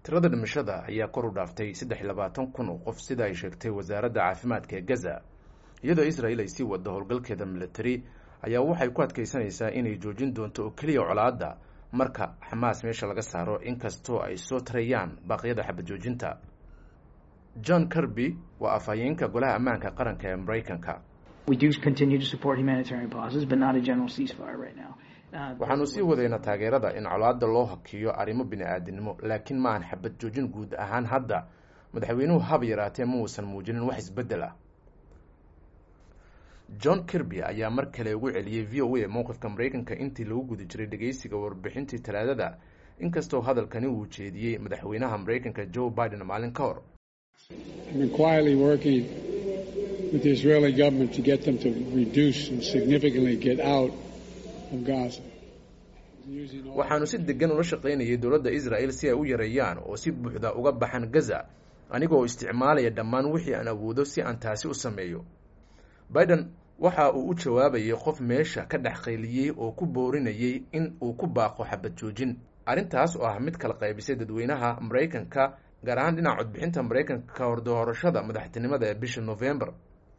tirada dhimashada ayaa kor u dhaaftay saddex iyo labaatan kun oo qof sida ay sheegtay wasaaradda caafimaadka ee gaza iyadoo israel ay sii waddo howlgalkeeda military ayaa waxay ku adkaysanaysaa inay joojin doonto oo keliya colaadda marka xamaas meesha laga saaro inkastoo ay soo tarayaan baaqyada xabad joojinta john kirby waa afhayeenka golaha ammaanka qaranka ee maraykanka waxaanu sii wadaynaa taageerada in colaadda loo hakiyo arrimo bini-aadinimo laakiin ma aan xabad joojin guud ahaan hadda madaxweynuhu haba yaraatee ma uusan muujinin wax isbeddel ah john kirby ayaa mar kale ugu celiyey v o a mowqifka maraykanka intii lagu guda jiray dhegeysiga warbixintii talaadada inkastoo hadalkani uu jeediyey madaxweynaha maraykanka joe biden maalin ka hor waxaanu si degan ula shaqaynayay dowladda israel si ay u yareeyaan oo si buuxda uga baxan gaza anigoo isticmaalaya dhammaan wixii aan awoodo si aan taasi u sameeyo biden waxa uu u jawaabayay qof meesha ka dhex qayliyey oo ku boorinayay in uu ku baaqo xabad joojin arrintaas oo ah mid kala qaybisay dadweynaha maraykanka gaar ahaan dhinaca codbixinta maraykanka ka hor doorashada madaxtinimada ee bisha november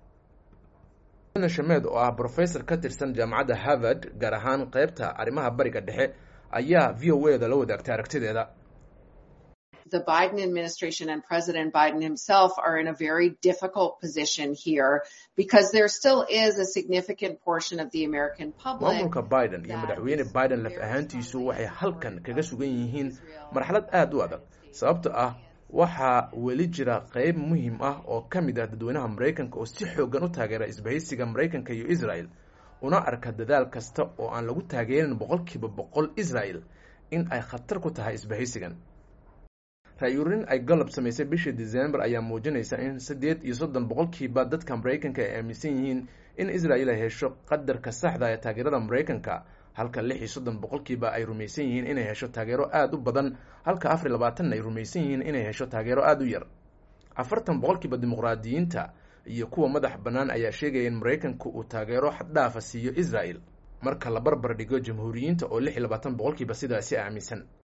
shamed oo ah brofessor ka tirsan jaamacadda harvard gaar ahaan qeybta arrimaha bariga dhexe ayaa v o a da la wadaagtay aragtideeda the Biden administration and President Biden himself are in a very difficult position here because there still is a significant portion of the American public. maamulka biden iyo madaxweyne biden laf ahaantiisu waxay halkan kaga sugan yihiin marxalad aada u adag sababto ah waxaa weli jira qeyb muhiim ah oo ka mid ah dadweynaha maraykanka oo si xoogan u taageera isbahaysiga maraykanka iyo israel una arka dadaal kasta oo aan lagu taageerin boqolkiiba boqol israel in ay khatar ku tahay isbahaysigan ra-yuurin ay galab samaysay bishii december ayaa muujinaysa in siddeed iyo soddon boqolkiiba dadka maraykanka ay aaminsan yihiin in israel ay hesho qadarka saxda ee taageerada maraykanka halka lix iyo soddon boqolkiiba ay rumaysan yihiin inay hesho taageero aada u badan halka afar iyo labaatanna ay rumaysan yihiin inay hesho taageero aada u yar afartan boqolkiiba dimuqraadiyiinta iyo kuwa madax bannaan ayaa sheegaya in maraykanku uu taageero xaddhaafa siiyo israel marka la barbar dhigo jamhuuriyiinta oo lix iyo labaatan boqolkiiba sidaasi aaminsan